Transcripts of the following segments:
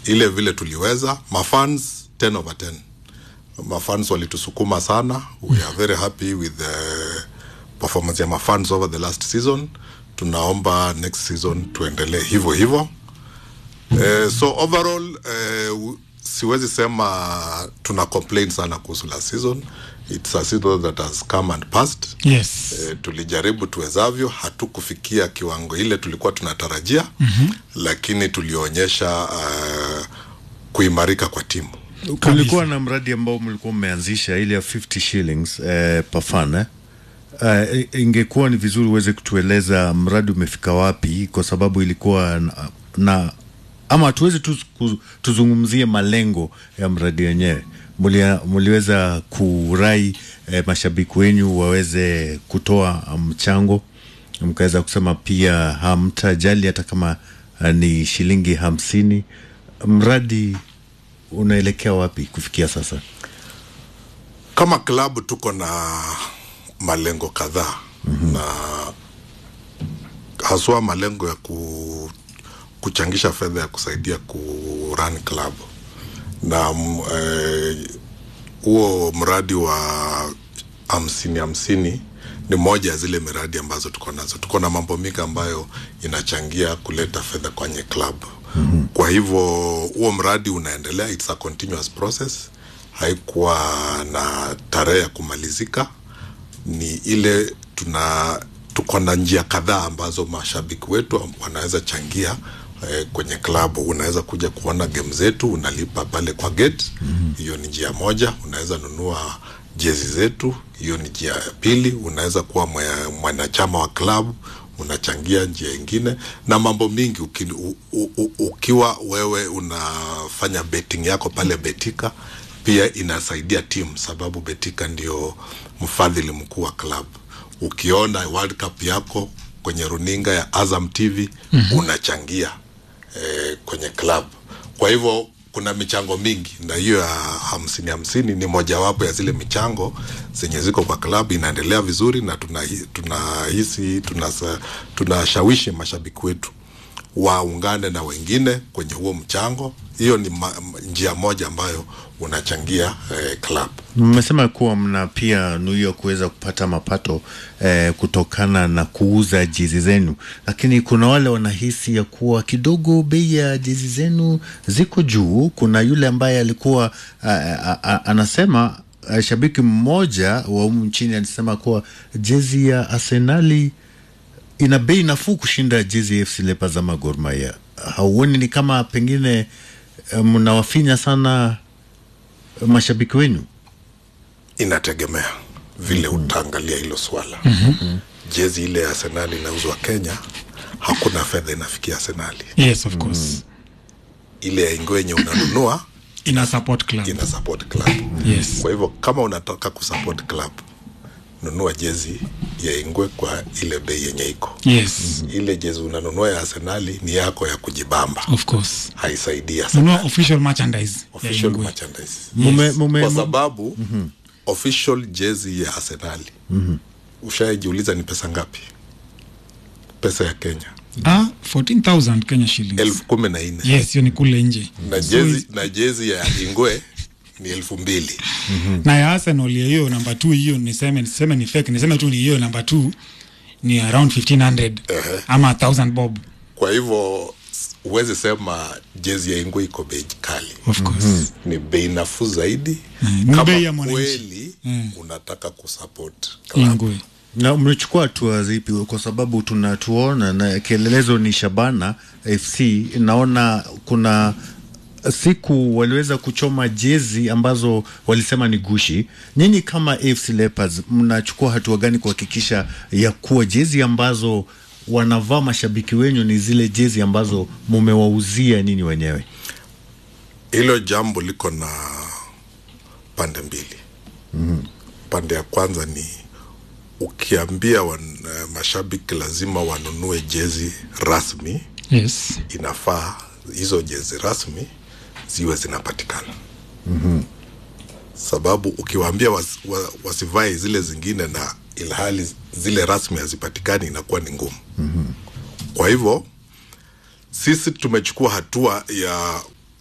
ile vile tuliweza mafans 10 over 10 mafans walitusukuma sana we are very happy with the performance ya mafans over the last season tunaomba next season tuendelee hivyo hivyo eh, so overall eh, siwezi sema tuna complain sana kuhusu last season it's a season that has come and passed yes e, tulijaribu tuwezavyo hatukufikia kiwango ile tulikuwa tunatarajia mm-hmm. lakini tulionyesha uh, kuimarika kwa timu kulikuwa na mradi ambao mlikuwa mmeanzisha ile ya 50 shillings eh, per fan eh? Uh, ingekuwa ni vizuri uweze kutueleza mradi umefika wapi kwa sababu ilikuwa na, na ama tuweze tu ku- tuzungumzie malengo ya mradi wenyewe Mulia- muliweza kurai eh, mashabiki wenyu waweze kutoa mchango mkaweza kusema pia hamtajali hata kama uh, ni shilingi hamsini mradi unaelekea wapi kufikia sasa kama klabu tuko na malengo kadhaa mm-hmm. na haswa malengo ya ku, kuchangisha fedha ya kusaidia ku run club na mm, eh, huo mradi wa hamsini hamsini ni moja ya zile miradi ambazo tuko nazo tuko na mambo mingi ambayo inachangia kuleta fedha kwenye club mm-hmm. kwa hivyo huo mradi unaendelea it's a continuous process haikuwa na tarehe ya kumalizika ni ile tuna tuko na njia kadhaa ambazo mashabiki wetu wanaweza changia eh, kwenye klabu unaweza kuja kuona game zetu unalipa pale kwa gate hiyo mm-hmm. ni njia moja unaweza nunua jezi zetu hiyo ni njia ya pili unaweza kuwa mwe- mwanachama wa klabu unachangia njia ingine na mambo mingi uki, u, u, u, ukiwa wewe unafanya betting yako pale betika pia inasaidia timu sababu betika ndio mfadhili mkuu wa klabu ukiona world cup yako kwenye runinga ya azam tv mm-hmm. unachangia eh, kwenye club kwa hivyo kuna michango mingi na hiyo ya hamsini hamsini ni mojawapo ya zile michango zenye ziko kwa klabu inaendelea vizuri na tunahisi tuna tunahisi- tunasa- tunashawishi mashabiki wetu waungane na wengine kwenye huo mchango hiyo ni ma, njia moja ambayo unachangia eh, club mmesema kuwa mna pia nuio kuweza kupata mapato eh, kutokana na kuuza jezi zenu lakini kuna wale wanahisi ya kuwa kidogo bei ya jezi zenu ziko juu kuna yule ambaye alikuwa a, a, a, anasema a, shabiki mmoja wa humu nchini alisema kuwa jezi ya arsenali ina bei nafuu kushinda jezi ya FC Leopards ama Gor Mahia. Hauoni ni kama pengine eh, mnawafinya sana eh, mashabiki wenu? inategemea vile mm-hmm. utaangalia hilo swala mm-hmm. jezi ile ya arsenali inauzwa kenya hakuna fedha inafikia arsenali yes of course ile ya ingo yenye unanunua ina support club ina support club yes kwa hivyo kama unataka kusupport club nunua jezi ya ingwe kwa ile bei yenye iko yes ile jezi unanunua ya arsenali ni yako ya kujibamba of course haisaidia sana nunua official merchandise ya official Ingwe. merchandise Mume, mume, kwa mu- sababu mm-hmm. official jezi ya arsenali mm-hmm. ushaijiuliza ni pesa ngapi pesa ya kenya ah 14000 Kenya shillings elfu kumi na nne yes hiyo ni kule nje na So jezi it's- na jezi ya ingwe ni elfu mbili na ya Arsenal ya hiyo namba 2 hiyo niseme niseme ni fake niseme tu ni hiyo namba 2 ni around 1500 ama 1000 bob kwa hivyo s- huwezi sema jezi ya ingwe iko bei kali of course ni bei nafuu zaidi ni kama bei ya mwananchi. kweli Mm. unataka kusupport club. Ingwe na mlichukua hatua zipi? Kwa sababu tunatuona na kielelezo ni Shabana FC. Naona kuna siku waliweza kuchoma jezi ambazo walisema ni gushi. Nyinyi kama AFC Leopards mnachukua hatua gani kuhakikisha ya kuwa jezi ambazo wanavaa mashabiki wenyu ni zile jezi ambazo mumewauzia nyinyi wenyewe? hilo jambo liko na pande mbili mm-hmm. pande ya kwanza ni ukiambia wan, uh, mashabiki lazima wanunue jezi rasmi yes inafaa hizo jezi rasmi ziwe zinapatikana mm-hmm. sababu ukiwaambia was, wa, wasivae zile zingine na ilhali zile rasmi hazipatikani inakuwa ni ngumu mm-hmm. kwa hivyo sisi tumechukua hatua ya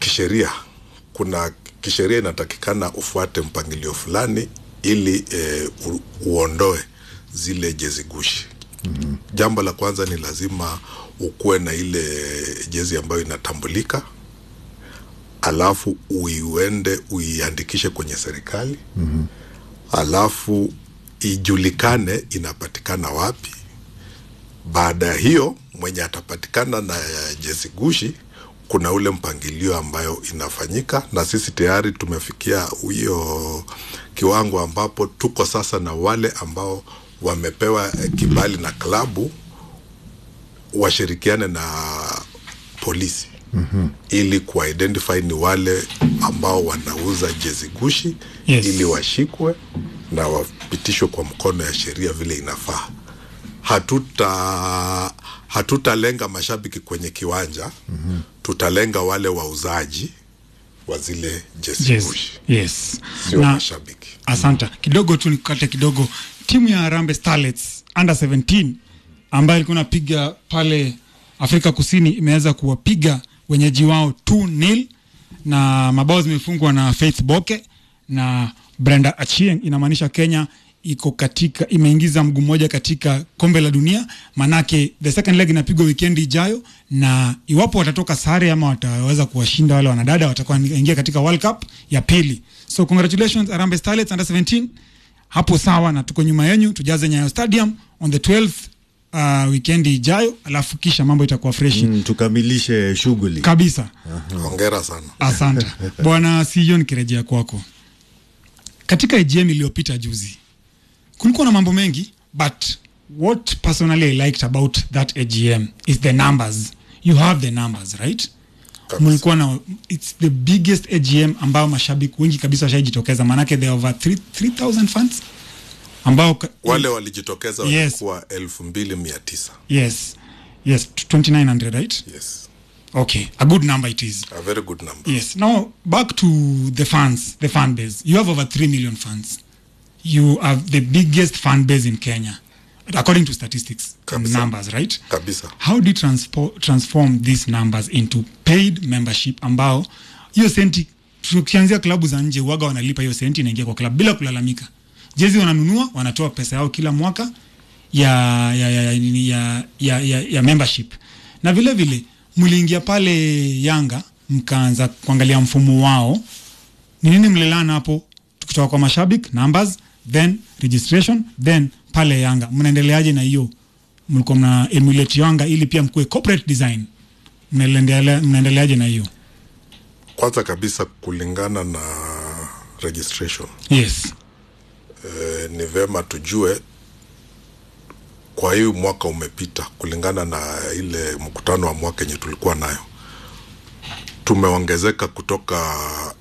kisheria kuna kisheria inatakikana ufuate mpangilio fulani ili eh, u, uondoe zile jezi gushi mm-hmm. jambo la kwanza ni lazima ukuwe na ile jezi ambayo inatambulika alafu uiende uiandikishe kwenye serikali mm-hmm. alafu ijulikane inapatikana wapi baada ya hiyo mwenye atapatikana na jezi gushi kuna ule mpangilio ambayo inafanyika na sisi tayari tumefikia hiyo kiwango ambapo tuko sasa na wale ambao wamepewa eh, kibali na klabu washirikiane na polisi mm-hmm. ili kuidentify ni wale ambao wanauza jezi gushi Yes. ili washikwe na wapitishwe kwa mkono ya sheria vile inafaa hatuta hatutalenga mashabiki kwenye kiwanja mm-hmm. tutalenga wale wauzaji wa zile jezi yes. gushi yes. sio na mashabiki asanta kidogo tu nikukate kidogo timu ya Harambee Starlets under 17 ambayo ilikuwa inapiga pale Afrika Kusini imeweza kuwapiga wenyeji wao 2 nil na mabao zimefungwa na Faith Boke na Brenda Achieng. Inamaanisha Kenya iko katika imeingiza mguu mmoja katika kombe la dunia, manake the second leg inapigwa wikendi ijayo, na iwapo watatoka sare ama wataweza kuwashinda wale wanadada, watakuwa ingia katika World Cup ya pili. So congratulations Harambee Starlets under 17 hapo sawa, na tuko nyuma yenyu, tujaze Nyayo Stadium on the 12th uh, wikendi ijayo, alafu kisha mambo itakuwa freshi mm, tukamilishe shughuli kabisa. hongera sana Asante bwana CEO, nikirejea kwako, katika AGM iliyopita juzi kulikuwa na mambo mengi, but what personally I liked about that AGM is the numbers. You have the numbers right? Kabisa. Mlikuwa na it's the biggest AGM ambao mashabiki wengi kabisa washaijitokeza, maanake there are over 3 3000 fans ambao ka- wale walijitokeza Yes. walikuwa elfu mbili mia tisa yes yes 2900 right? yes Okay, a good number it is. a very good number Yes. Now back to the fans, the fan base. You have over three million fans. You have the biggest fan base in Kenya, according to statistics and Kabisa. numbers, right? kabisa How do you transpo- transform these numbers into paid membership ambao hiyo senti tukianzia klabu za nje waga wanalipa hiyo senti inaingia kwa klabu bila kulalamika. Jezi wananunua, wanatoa pesa yao kila mwaka ya ya ya, ya, ya, ya, ya, ya membership. Na vile vile mliingia pale Yanga mkaanza kuangalia mfumo wao ni nini mlilana hapo tukitoka kwa mashabiki numbers then registration then pale Yanga mnaendeleaje na hiyo mlikuwa mna emulate Yanga ili pia mkuwe corporate design mnaendelea mnaendeleaje na hiyo kwanza kabisa kulingana na registration yes e, ni vema tujue kwa hii mwaka umepita kulingana na ile mkutano wa mwaka yenye tulikuwa nayo tumeongezeka kutoka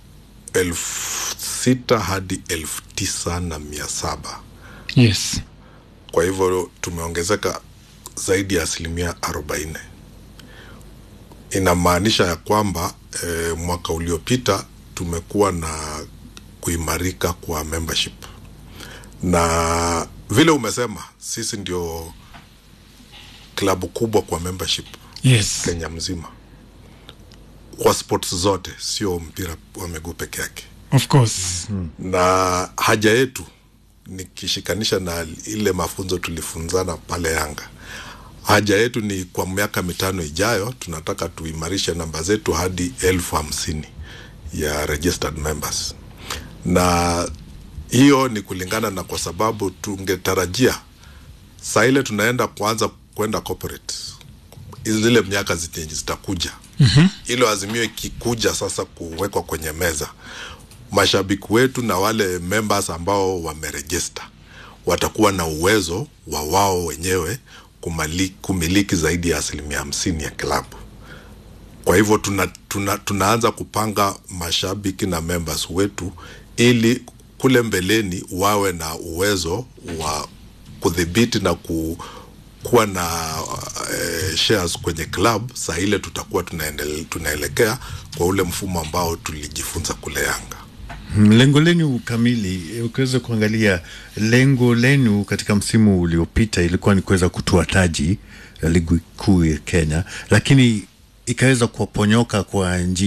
elfu sita hadi elfu tisa na mia saba yes kwa hivyo tumeongezeka zaidi ya asilimia arobaini inamaanisha ya kwamba e, mwaka uliopita tumekuwa na kuimarika kwa membership na vile umesema sisi ndio klabu kubwa kwa membership yes kenya mzima kwa sports zote sio mpira wa miguu peke yake of course na haja yetu nikishikanisha na ile mafunzo tulifunzana pale Yanga, haja yetu ni kwa miaka mitano ijayo, tunataka tuimarishe namba zetu hadi elfu hamsini ya registered members, na hiyo ni kulingana na kwa sababu tungetarajia saa ile tunaenda kuanza kwenda corporate zile miaka zenye zitakuja mm-hmm. ilo azimio ikikuja sasa kuwekwa kwenye meza mashabiki wetu na wale members ambao wamerejista watakuwa na uwezo wa wao wenyewe kumali, kumiliki zaidi ya asilimia hamsini ya klabu kwa hivyo tuna, tuna, tunaanza kupanga mashabiki na members wetu ili kule mbeleni wawe na uwezo wa kudhibiti na ku, kuwa na uh, shares kwenye club saa ile tutakuwa tunaendele, tunaelekea kwa ule mfumo ambao tulijifunza kule Yanga. Mm, lengo lenu kamili, ukiweza kuangalia lengo lenu katika msimu uliopita ilikuwa ni kuweza kutoa taji ya ligi kuu ya Kenya, lakini ikaweza kuwaponyoka kwa njia